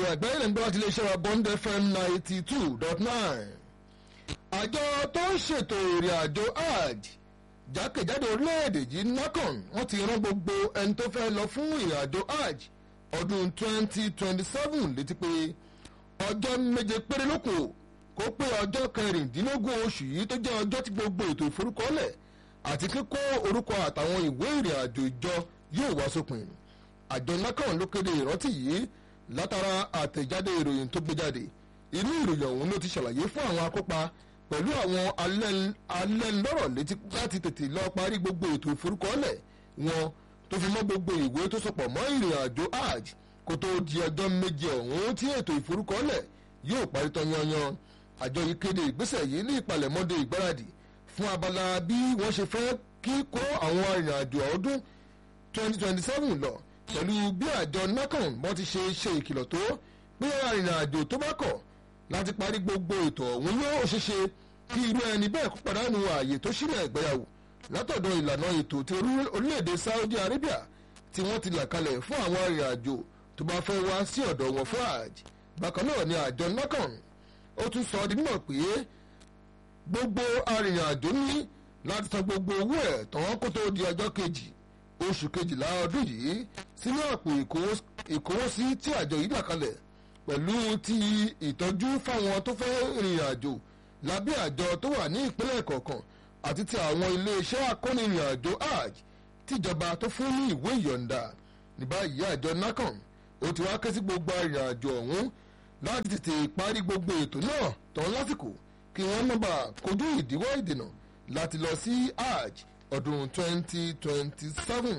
àgbáyé lè ń gbọ́ láti iléeṣẹ́ wa bond fm ninety two dot nine àjọ tó ń ṣètò ìrìn àjò hajj jákèjádò orílẹ̀-èdè yìí nakan wọ́n ti rán gbogbo ẹni tó fẹ́ lọ fún ìrìn àjò hajj ọdún twenty twenty seven létí pé ọjọ́ méje péré ló kù kó pé ọjọ́ kẹrìndínlógún oṣù yìí tó jẹ́ ọjọ́ tí gbogbo ètò ìforúkọlẹ̀ àti kíkó orúkọ àtàwọn ìwé ìrìn àjò ìjọ yóò wá sópin àjọ nakan ló kéde ìrántí yìí látara àtẹ̀jáde ìròyìn tó gbé jáde inú ìròyìn ọ̀hún ló ti ṣàlàyé fún àwọn akópa pẹ̀lú àwọn alẹ́nlọ́rọ̀ létí láti tètè lọ parí gbogbo ètò ìforúkọlẹ̀ wọn tó fi mọ́ gbogbo ìwé tó sopọ̀ mọ́ ìrìn àjò hajj kó tó di ọjọ́ méje ọ̀hún tí ètò ìforúkọlẹ̀ yóò parí tán yanyan àjọ yìí kéde ìgbésẹ̀ yìí ní ìpalẹ̀mọ́dé ìgbáradì fún abala bí wọ́n ṣe fẹ́ kí kó àwọn ìrìn àjò ọdún 2027 lọ pẹ̀lú bí àjọ nakan bọ́n ti ṣe ṣe ìkìlọ̀ tó pé arìnrìn àjò tó bá kọ̀ láti parí gbogbo ètò ọ̀hún yóò ṣeṣe kí irú ẹni bẹ́ẹ̀ kó pàdánù ààyè tó sílẹ̀ ìgbéyàwó látọ̀dọ̀ ìlànà ètò ti orílẹ̀-èdè Saudi Arabia tí wọ́n ti là kalẹ̀ fún àwọn arìnrìn àjò tó bá fẹ́ wá sí ọ̀dọ̀ wọn fún hajj bákan náà ni àjọ nakan ó tún sọ di mímọ̀ pé gbogbo arìnrìn àjò ní láti san gbogbo owó ẹ̀ tán kó tó di ọjọ́ kejì oṣù kejìlá ọdún yìí sínú àpò ìkówósí tí àjọ yìí là kalẹ̀ pẹ̀lú ti ìtọ́jú fáwọn tó fẹ́ rìnrìn àjò lábẹ́ àjọ tó wà ní ìpínlẹ̀ kọ̀ọ̀kan àti ti àwọn iléeṣẹ́ akónirìn àjò hajj tíjọba tó fún ní ìwé ìyọ̀ǹda ní báyìí àjọ nakan ó ti wá ké sí gbogbo arìnrìn àjò ọ̀hún láti tètè parí gbogbo ètò náà tán lásìkò kí wọ́n má bàa kojú ìdíwọ́ ìdènà láti lọ sí hajj ọdún 2027.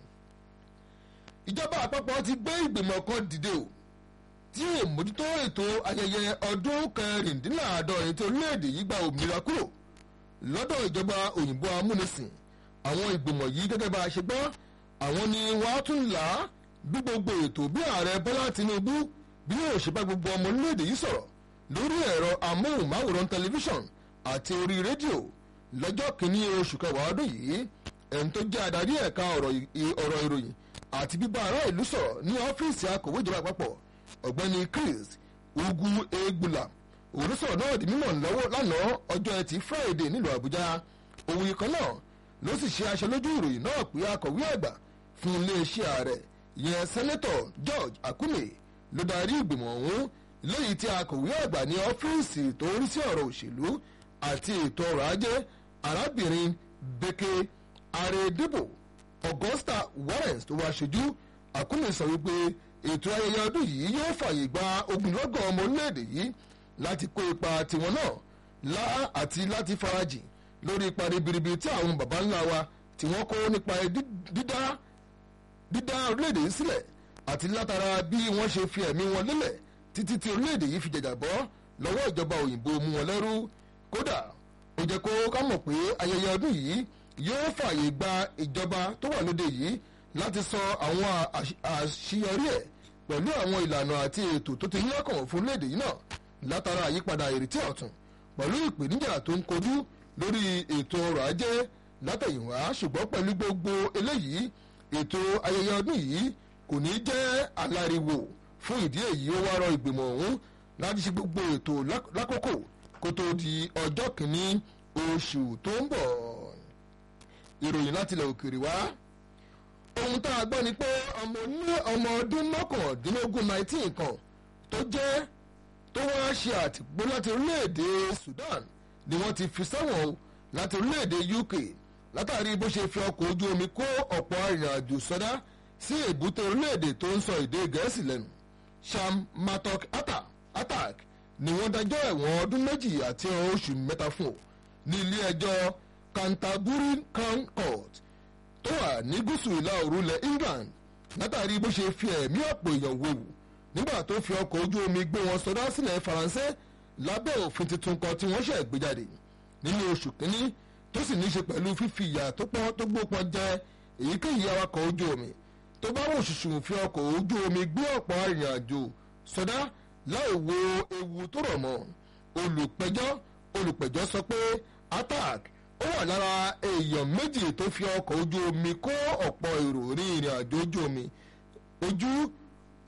ìjọba àpapọ̀ ti gbé ìgbìmọ̀ kan dìde o tí yóò mójútó ètò ayẹyẹ ọdún kẹrìndínláàádọ́rin tí orílẹ̀-èdè yìí gba òmìnira kúrò lọ́dọ̀ ìjọba òyìnbó amúnisìn àwọn ìgbìmọ̀ yìí gẹ́gẹ́ bá a ṣe gbọ́ àwọn ni wọ́n á tún là á bí gbogbo ètò bí ààrẹ bọ́lá tinubu bí yóò ṣe bá gbogbo ọmọ orílẹ̀-èdè yìí sọ̀rọ̀ lórí ẹ̀rọ amóhùnmáwòrán tẹlifíṣàn àti orí rédíò lọ́jọ́ kìíní oṣù kẹwàá ọdún yìí ẹni tó jẹ́ adarí ẹ̀ka ọ̀rọ̀ ìròyìn àti bíbá ará ìlú sọ̀rọ̀ ní ọ́fíìsì akọ̀wé ìjọba àpapọ̀ ọ̀gbẹ́ni Chris ugu egbula òrùsọ̀rọ̀ náà di mímọ̀ lọ́wọ́ lánàá ọjọ́ ẹtì Friday nílùú Àbújá òun yìí kan náà ló sì ṣe aṣọ lójú ìròyìn náà pé akọ̀wé àgbà fún iléeṣẹ́ ààrẹ ìyẹn sẹ́nẹ́tọ̀ George Akume ló darí ìgbìmọ̀ ọ̀hún lẹ́yìn tí akọ̀wé àgbà ní ọ́fíìsì tó ń rí sí ọ̀rọ̀ òṣèlú àti ètò ọrọ̀ ajé arábìnrin Beke Aredibo Augusta Warrens tó wá ṣojú Akume sọ wípé ètò ayẹyẹ ọdún yìí yóò fààyè gba ogunlọ́gọ̀ ọmọ orílẹ̀-èdè yìí láti kó ipa tiwọn náà lá àti láti farajìn lórí ipa ribiribi tí àwọn baba ńlá wa tí wọ́n kó nípa dídá dídá orílẹ̀-èdè yìí sílẹ̀ àti látara bí wọ́n ṣe fi ẹ̀mí wọn lélẹ̀ títí tí orílẹ̀-èdè yìí fi jàjàbọ́ lọ́wọ́ ìjọba òyìnbó mú wọn lẹ́rú kódà ó jẹ́ kó ká mọ̀ pé ayẹyẹ ọdún yìí yóò fààyè gba ìjọba tó wà lóde yìí láti sọ àwọn àṣeyọrí ẹ̀ pẹ̀lú àwọn ìlànà àti ètò tó ti ní ọkàn fún léde yìí náà látara àyípadà ìrètí ọ̀tun pẹ̀lú ìpèníjà tó ń kojú lórí ètò ọrọ̀ ajé látẹ̀yìnwá ṣùgbọ́n pẹ̀lú gbogbo eléyìí ètò ayẹyẹ ọdún yìí kò ní jẹ́ aláriwo fún ìdí èyí ó wá rọ ìgbìmọ̀ ọ̀hún láti ṣe gbogbo ètò lákòókò kó tó di ọjọ́ kìíní oṣù tó ń bọ̀ ìròyìn láti ilẹ̀ òkèèrè wá ohun tá a gbọ́ ni pé ọmọ ní ọmọ ọdún mọ́kàndínlógún nineteen kan tó jẹ́ tó wá ṣe àtìpó láti orílẹ̀-èdè Sudan ni wọ́n ti fi sẹ́wọ̀n o láti orílẹ̀-èdè UK látàrí bó ṣe fi ọkọ̀ ojú omi kó ọ̀pọ̀ arìnrìn-àjò sọdá sí èbúté orílẹ̀-èdè tó ń sọ èdè gẹ̀ẹ́sì lẹ́nu Sham Matok Atak ni wọ́n dájọ́ ẹ̀wọ̀n ọdún méjì àti oṣù mẹ́ta fún o ní ilé ẹjọ́ Canterbury Crown Court tó wà ní gúúsù ìlà òru ilẹ̀ England látàrí bó ṣe fi ẹ̀mí ọ̀pọ̀ èèyàn wòwù nígbà tó fi ọkọ̀ ojú omi gbé wọn sọdá sílẹ̀ Faransé lábẹ́ òfin tuntun kan tí wọ́n ṣẹ̀ gbé jáde nínú oṣù kínní tó sì ní í ṣe pẹ̀lú fífi ìyà tó pọ́n tó gbópọn jẹ èyíkéyìí awakọ̀ ojú omi tó bá wò ṣùṣù fi ọkọ̀ ojú omi gbé ọ̀pọ̀ arìnrìn-àjò sọdá láì wo ewu tó rọ̀ mọ́ olùpẹ̀jọ́ olùpẹ̀jọ́ sọ pé attack ó wà lára èèyàn méjì tó fi ọkọ̀ ojú omi kó ọ̀pọ̀ èrò ní ìrìn àjò ojú omi ojú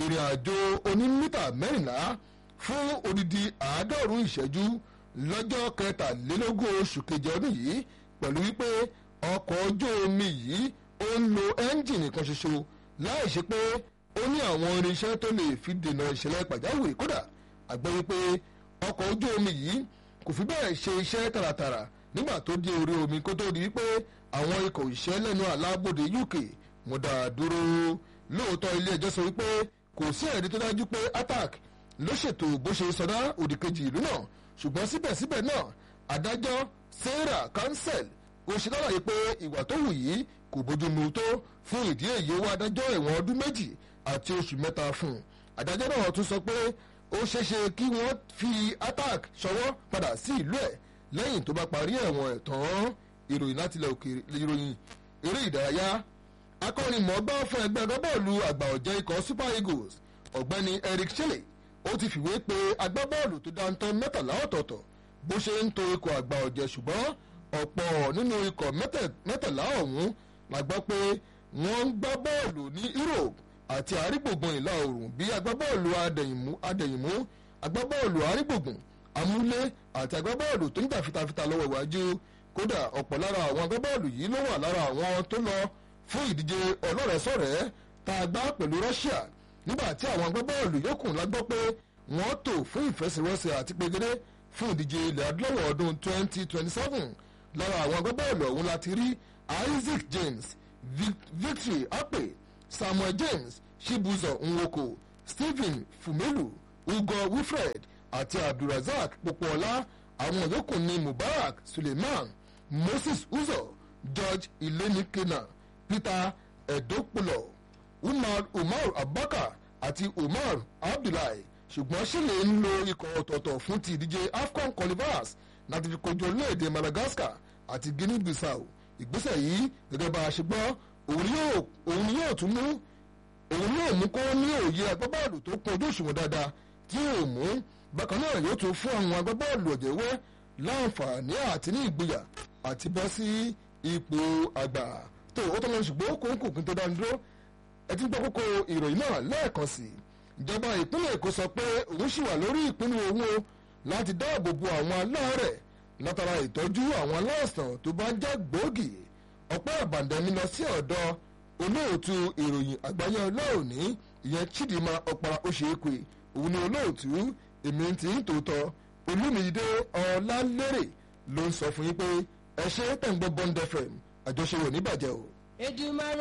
ìrìn àjò onímítà mẹ́rìnlá fún odidi àádọ́rùn-ún ìṣẹ́jú lọ́jọ́ kẹtàlélógún oṣù kejì ọdún yìí pẹ̀lú wípé ọkọ̀ ojú omi yìí ó ń lo ẹ́ńjìnì kan ṣoṣo láì ṣe pé ó ní àwọn irinṣẹ́ tó lè fi dènà ìṣẹ̀lẹ̀ pàjáwìrì kódà àgbẹ̀ wípé ọkọ̀ ojú omi yìí kò fi bẹ́ẹ̀ ṣe iṣẹ́ tààràtàrà nígbà tó dé orí omi kó tó di wípé àwọn ikọ̀ òṣìṣẹ́ lẹ́nu alábòde UK mo dá a dúró lóòótọ́ ilé ẹjọ́ sọ wípé kò sí ẹ̀rí tó dájú pé attack ló ṣètò bó ṣe sọdá òdìkejì ìlú náà ṣùgbọ́n síbẹ̀síbẹ̀ náà adájọ́ Sarah Cancel ó ṣe lálàyé pé ìwà tó wù yìí kò bójúmu tó fún ìdí èyí ó wá adájọ́ ẹ̀wọ̀n ọdún méjì àti oṣù mẹ́ta fún un adájọ́ náà tún sọ pé ó ṣeéṣe kí wọ́n fi attack ṣọwọ́ padà sí ìlú ẹ̀ lẹ́yìn tó bá parí ẹ̀wọ̀n ẹ̀ tán ìròyìn láti ilẹ̀ òkèèrè ìròyìn eré ìdárayá akọ́nimọ̀ọ́gbá fún ẹgbẹ́ agbábọ́ọ̀lù àgbà ọ̀jẹ̀ ikọ̀ Super Eagles ọ̀gbẹ́ni Eric Chelle ó ti fìwé pé agbábọ́ọ̀lù tó dáńtọ́ mẹ́tàlá ọ̀tọ̀ọ̀tọ̀ bó ṣe ń to ikọ̀ àgbà ọ̀jẹ̀ ṣùgbọ́n ọ̀pọ̀ nínú ikọ̀ mẹ́tàlá ọ̀hún la gbọ́ pé wọ́n ń gbá bọ́ọ̀lù ní Europe àti àrígbògbòn ìlà oòrùn bí agbábọ́ọ̀lù adẹ̀yìnmú adẹ̀yìnmú agbábọ́ọ̀lù àrígbògbòn amúlé àti agbábọ́ọ̀lù tó ń jà fitafita lọ́wọ́ iwájú kódà ọ̀pọ̀ lára àwọn agbábọ́ọ̀lù yìí ló wà lára àwọn tó lọ fún ìdíje ọlọ́rẹ̀ẹ́sọ̀rẹ́ tá a gbá pẹ̀lú Russia nígbà tí àwọn agbábọ́ọ̀lù yòókù la gbọ́ pé wọ́n tò fún ìfẹsẹ̀wọnsẹ̀ àti pegedé fún ìdíje ilẹ̀ adúláwọ̀ ọdún 2027 lára àwọn agbábọ́ọ̀lù ọ̀hún láti rí Isaac James Victory Ape Samuel James Chibuzo Nwoko Stephen Fumelu Ugo Wilfred àti Abdulrasaq Popoola àwọn yòókù ní Mubarak Suleiman Moses Uzo George Ilenikena Peter Edokpolo Umar Umar Abubakar àti Umar Abdullahi ṣùgbọ́n ṣílẹ̀ ń lo ikọ̀ ọ̀tọ̀ọ̀tọ̀ fún ti ìdíje AFCON qualifiers láti fi kojú orílẹ̀-èdè Madagascar àti Guinea-Bissau ìgbésẹ̀ yìí gẹ́gẹ́ bá a ṣe gbọ́ òun ni yóò tún mú òun yóò mú kó ní òye agbábọ́ọ̀lù tó kún ojú òṣùwọ̀n dáadáa tí yóò mú bákan náà yóò tún fún àwọn agbábọ́ọ̀lù ọ̀jẹ̀wẹ́ láǹfààní àti ní ìgboyà àti bọ́ sí ipò àgbà tó ó tọ́lọ́ ṣùgbọ́n kò ń kò kí n tó dáni dúró ẹ ti ń gbọ́ kókó ìròyìn náà lẹ́ẹ̀kan sí i ìjọba ìpínlẹ̀ Èkó sọ pé òun ṣì wà lórí ìpinnu òun o láti dáàbò bo àwọn aláàárẹ̀ látara ìtọ́jú àwọn aláìsàn tó bá jẹ́ gbòógì ọ̀pẹ́ àbàndẹ́mi lọ sí ọ̀dọ̀ olóòtú ìròyìn àgbáyé ọlọ́ọ̀ni ìyẹn Chidinma Ọ̀para Oṣèkwe òun ni olóòtú èmi ti ń tòótọ́ Olúmídé Ọlálérè ló ń sọ fún yín pé ẹ ṣe tẹ̀ ń gbọ́ Bond FM àjọṣe ò ní bàjẹ́ o. Èdùmàrè